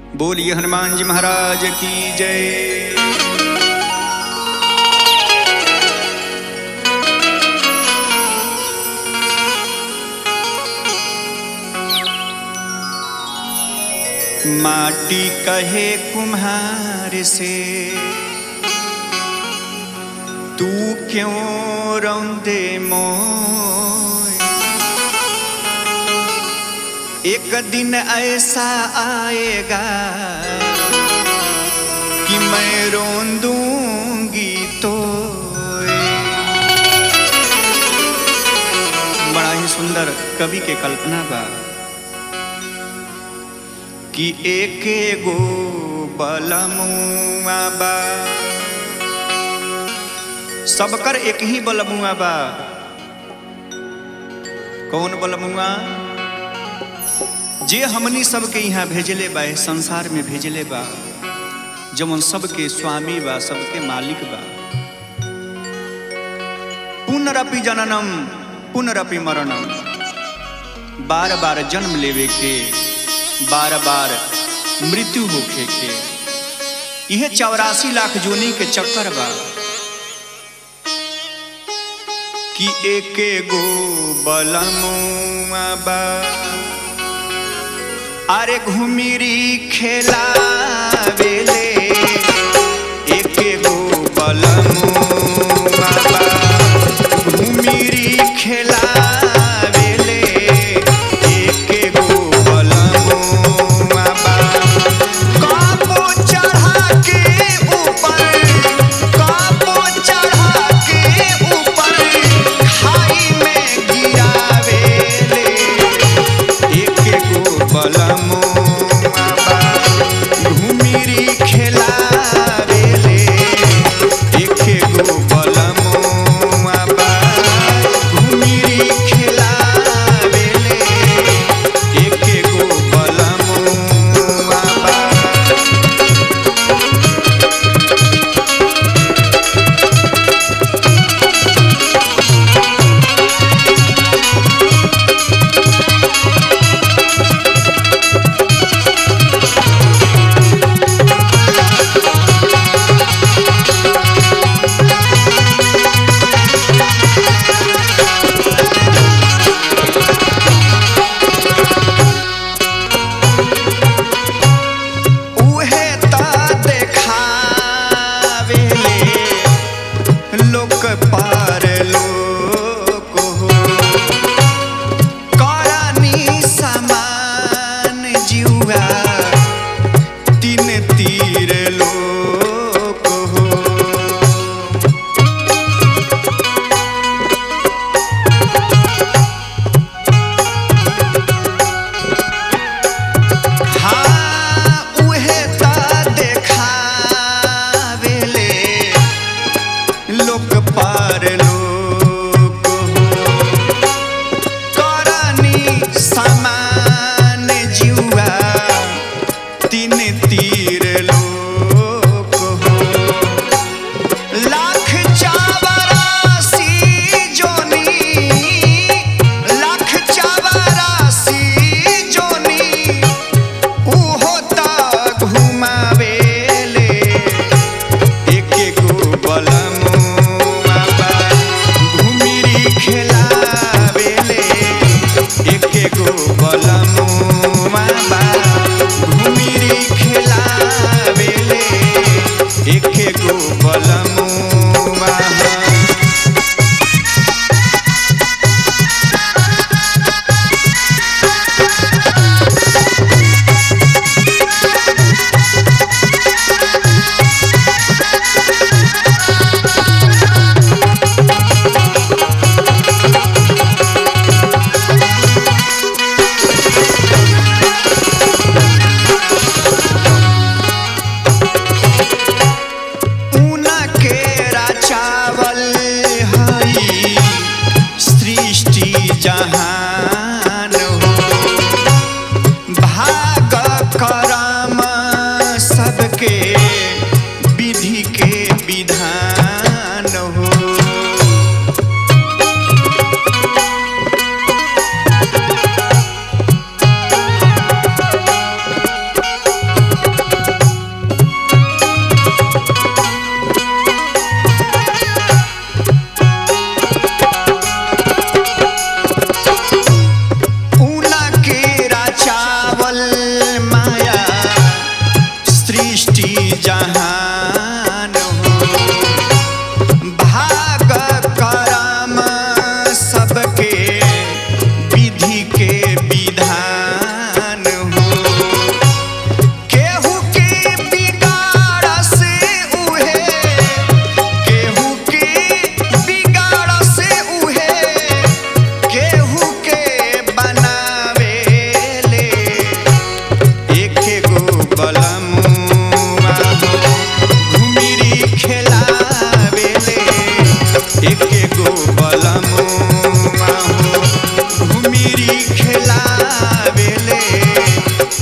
बोलिए हनुमान जी महाराज की जय माटी कहे कुम्हार से तू क्यों रौंदे मोय एक दिन ऐसा आएगा कि मैं रोन दूंगी तो बड़ा ही सुंदर कवि के कल्पना बा कि एक गो बलमुआ बा सबकर एक ही बलमुआ बा कौन बलमुआ जे हमनी सबके यहाँ भेजले बा इस संसार में भेजले बा जवन सबके स्वामी बा सबके मालिक बा पुनरपि जननम पुनरपि मरणम बार बार जन्म लेवे के बार बार मृत्यु होखे के यह चौरासी लाख जोनी के चक्कर बा कि एक गो बलमुआ बा अरे घुमिरी खेला वेले एक गो बलमुआ बा घुमिरी खेला वेले एक गो बलमुआ बा काबू चढ़ा के ऊपर काबू चढ़ा के ऊपर खाई में गिरावेले एक गो बलमुआ बा घुमिरी खेलावेले एक गो बलमुआ बा घुमिरी खेलावेले एक गो बलमुआ बा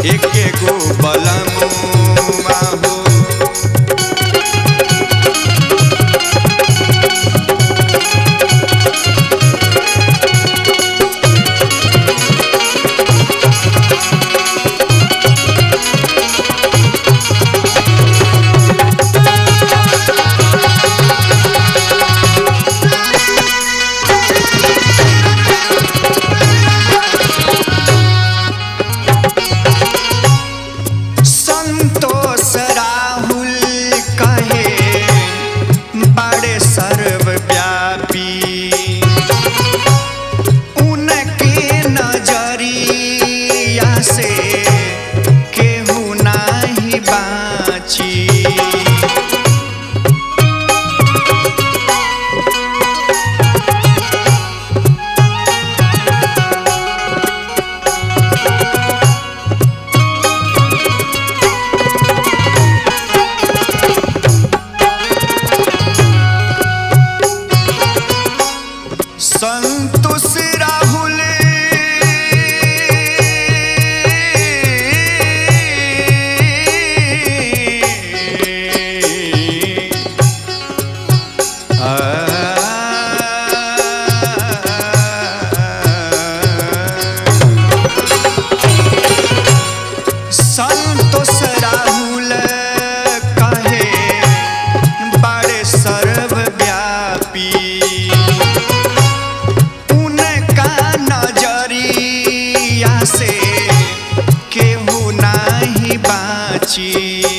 एके गो बलमुआ हो संतोष राहुल कहे बड़े सर्वव्यापी उनके नजरिया से केहू नाही बाची संतोष राहुल संतोष राहुल कहे बड़े सर्वव्यापी उनका नजरिया से केहू नाही बाची